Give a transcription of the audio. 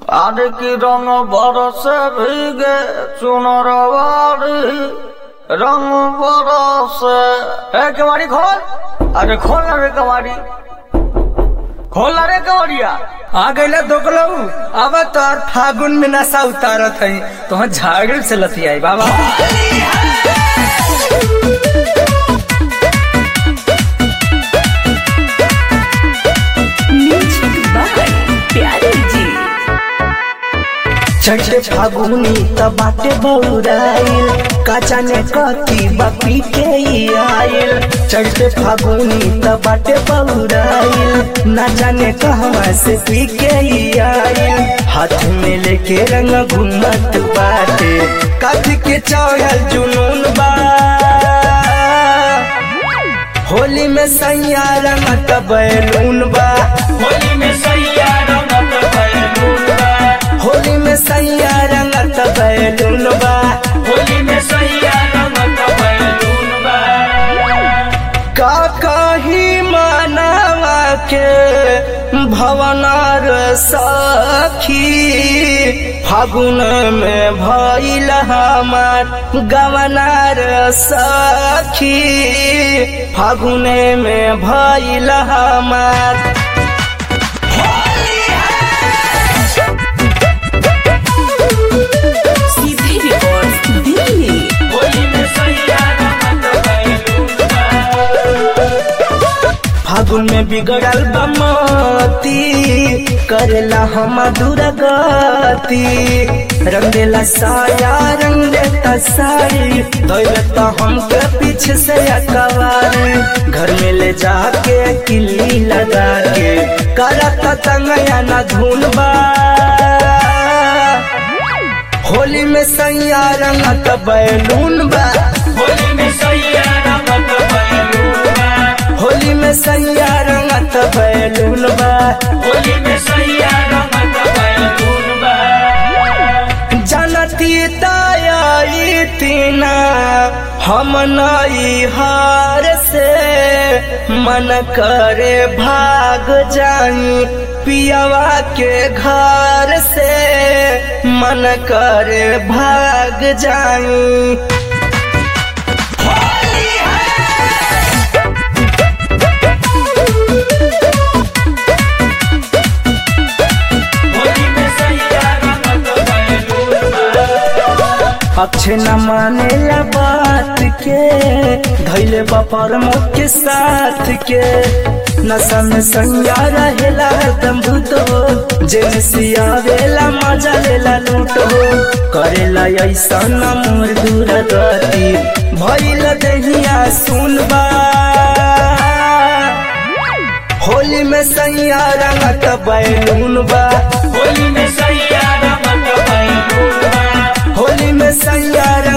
আর কি রং বরসে ভিগে চুনর বাড়ি রং বরসে এ কেমারি খোল আরে খোল না রে কেমারি खोल ना रे कवरिया आ गईला दोकलऊ अब तोर फागुन में नशा उतारत है तो झागड़ से लती आई बाबा म्यूजिक बाय प्यारे जी छठे फागुनी त बाटे बौराइल काचा ने कथी बपी के ई आइल छठे फागुनी त बाटे बौराइल ना जाने कहवा से पी के ई आइल हाथ में लेके रंग घूमत बाटे कथी के चढ़ल जुनून बा होली में सैया रंगत बैलून बा होली में सैया रंगत बैलून बा होली में सैया रंगत बैलून बा होली में सैया रंगत बैलून बा का कही मानवा के भवनार सखी फागुन में भइल हमार गवनार सखी फागुन में भइल हमार सीधे रिकॉर्ड दिल्ली होली में सैया रंगत बैलून बा फागुन में बिगड़ल बमती करेला हम दुर्गति रंग देला साया रंग देता साड़ी धोलता हमके पीछे से अकबार घर में ले जाके किल्ली लगा के करता तंगया ना धुन बा होली में सैया रंगत बैलून बा होली में सैया रंगत बैलून बा होली में सैया रंगत बैलून बा होली में सैया रंगत बैलून बा जनती ताई तीना हम नई हार से मन करे भाग जाई पियावा के घर से मन करे भाग जाई होली में सैया रंगत बैलून बा अक्षय न मानेला बात के धैले बापर मुख के साथ के नशा में संज्ञा रहेला हरदम भूतो जेने सियावेला मजा लेला लूटो करेला ऐसा न मोर दूर गति भइल दहिया सुनबा होली में सैया रंगत बैलून बा होली में सैया रंगत बैलून बा होली में सैया